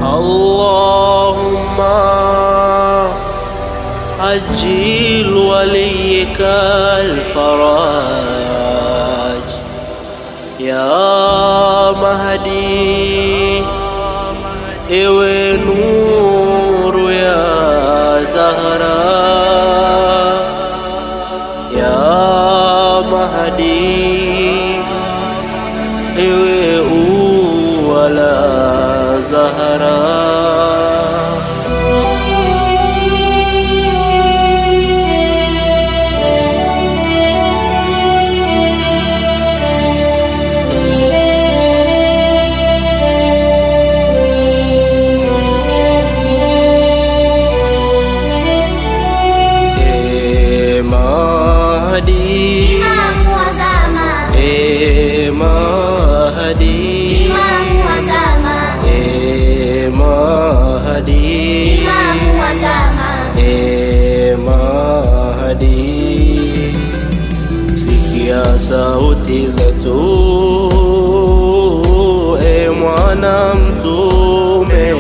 اللهم عجل وليك الفرج يا مهدي ewe nuru ya Zahra ya Mahdi ewe ua la Zahra E Mahdi Imamu wa zama, E Mahdi Imamu wa zama, E Mahdi Imamu wa zama, E Mahdi Sikia sauti zetu E mwana mtume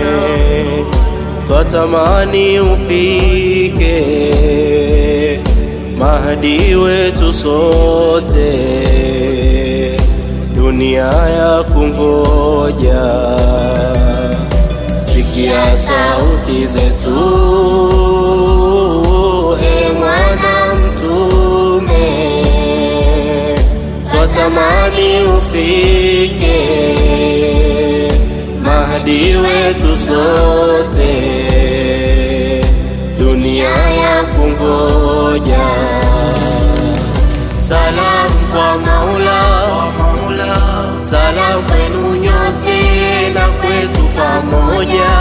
Twatamani ufike Mahdi wetu sote Dunia ya kungoja Sikia sauti zetu E mwana mtume Twatamani ufike Mahdi wetu sote Dunia ya kungoja Salam kwa Maula Salam kwenu nyote na kwetu pamoja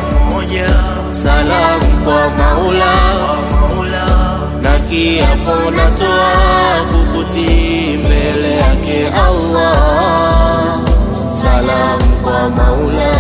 Salam kwa Maula na kiapo natoa kukutii mbele yake Allah. Salam kwa Maula.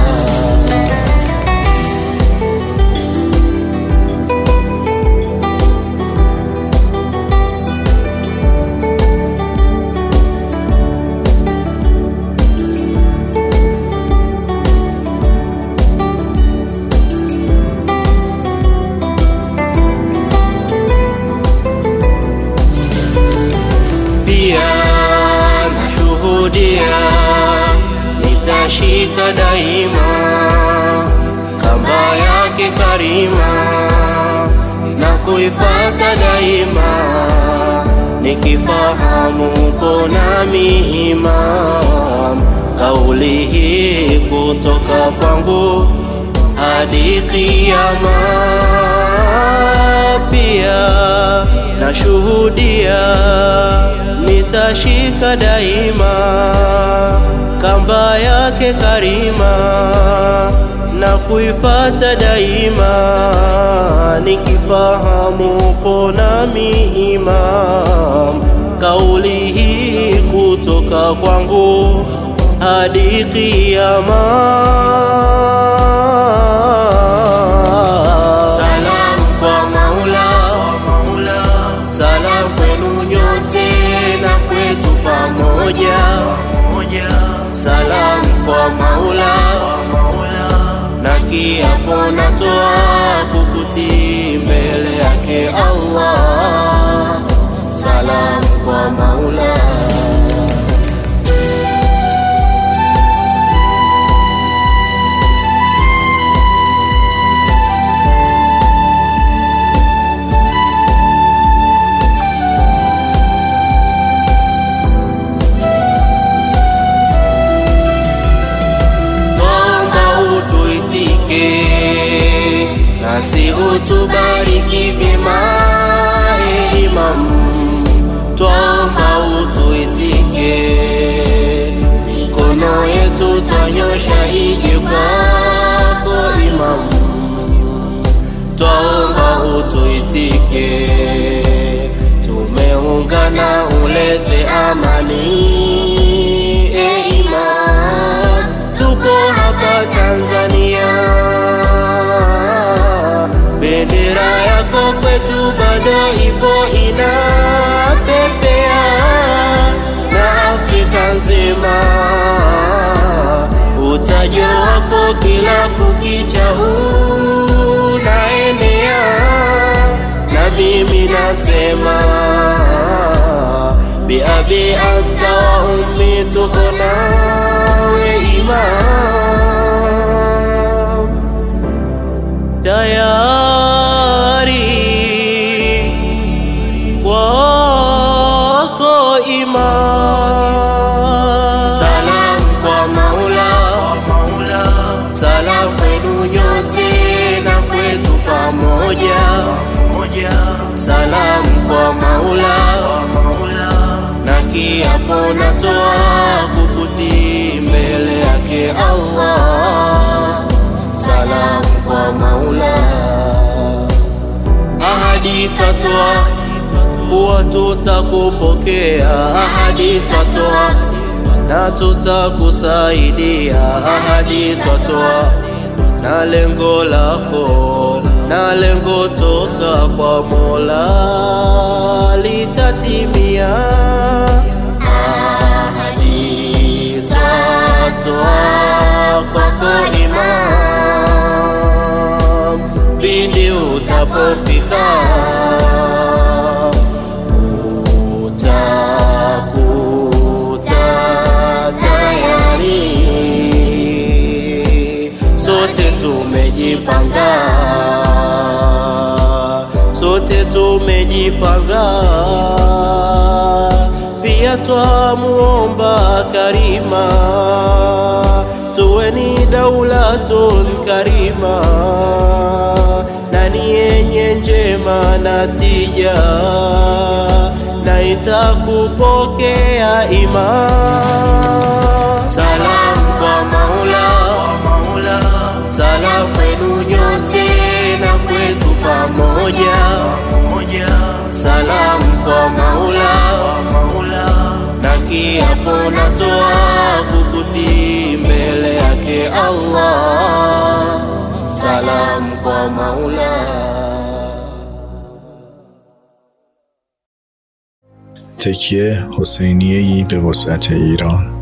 pia nashuhudia nitashika daima kamba yake karima na kuifata daima nikifahamu uko nami imam kauli hii kutoka kwangu hadi kiyama pia nashuhudia nitashika daima kamba yake karima na kuifata daima nikifahamu upo nami imam kauli hii kutoka kwangu hadi kiyama Salam kwa Maula, salam kwenu nyote na kwetu pamoja. Salam kwa Maula, na kiapo natoa kukutii mbele yake Allah. Salam kwa Maula. Naomba utuitike nasi utubariki vyema, e Imam. Twaomba utuitike utajo wako kila kukicha unaenea, na mimi nasema biabi anta wa ummi, tuko nawe Imam, tayari kwako Imam. Salam kwa Maula, salam kwenu nyote na kwetu pamoja. Salam kwa Maula, na kiapo natoa kukutii mbele yake Allah. Salam kwa Maula, ahadi tatoa kuwa tutakupokea, ahadi twatoa na tutakusaidia, ahadi twatoa na lengo lako na lengo toka kwa Mola litatimia. Ahadi twatoa kwako Imam, pindi utapofika utakuta tayari, sote tumejipanga, sote tumejipanga, pia twamuomba Karima, tuwe ni daulatun karima na ni yenye njema na tija na itakupokea Imam. Salam kwa Maula, salam kwenu nyote na kwetu pamoja. Salam kwa Maula, na kiapo natoa kukutii mbele yake Allah. Salam kwa Maula. تکیه حسینیه‌ای به وسعت ایران